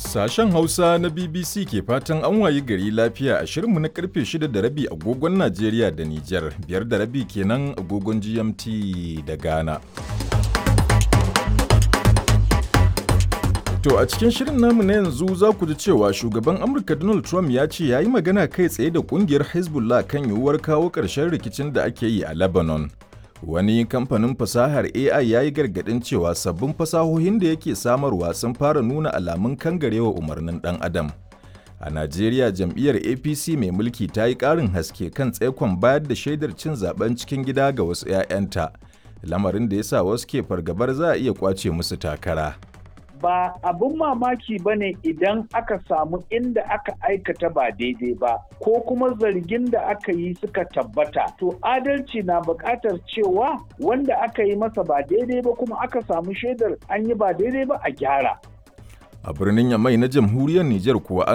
Sashen Hausa na BBC ke fatan an wayi gari lafiya a shirinmu na karfe 6 da rabi agogon Najeriya da Nijar, biyar da rabi kenan agogon GMT da Ghana. To a cikin shirin namu na yanzu za ku ji cewa shugaban Amurka Donald Trump ya ce ya yi magana kai tsaye da kungiyar Hezbollah kan yiwuwar kawo ƙarshen rikicin da ake yi a Lebanon. Wani kamfanin fasahar AI ya yi gargaɗin cewa sabbin fasahohin da yake samarwa sun fara nuna alamun kangarewa umarnin ɗan adam. A Najeriya jam'iyyar APC mai mulki ta yi ƙarin haske kan tsaikon bayar da shaidar cin zaben cikin gida ga wasu 'ya'yanta, lamarin da ya sa wasu ke fargabar za a iya ƙwace musu takara. ba abin mamaki ba ne idan aka samu inda aka aikata ba daidai ba ko kuma zargin da aka yi suka tabbata to adalci na buƙatar cewa wanda aka yi masa ba daidai ba kuma aka samu shaidar an yi ba daidai ba a gyara A birnin Yamai na jamhuriyar Nijar kuwa